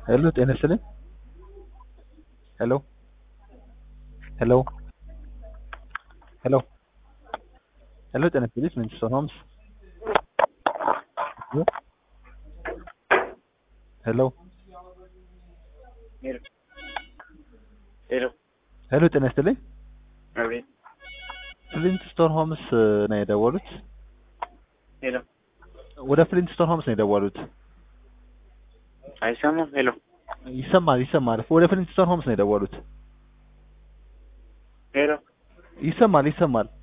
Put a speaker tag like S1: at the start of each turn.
S1: ሄሎ ጤና ይስጥልኝ። ሄሎ ሄሎ ሄሎ ሄሎ ጤና ይስጥልኝ። ምን ተሰማምስ? ሄሎ
S2: ሄሎ ሄሎ
S1: ሄሎ ጤና ይስጥልኝ።
S2: አቤት
S1: ፍሊንትስቶን ሆምስ ነው የደወሉት?
S2: ሄሎ
S1: ወደ ፍሊንትስቶን ሆምስ ነው የደወሉት?
S2: አይሰማም? ሄሎ
S1: ይሰማል ይሰማል። ወደ ፍሊንትስቶን ሆምስ ነው የደወሉት?
S2: ሄሎ
S1: ይሰማል ይሰማል።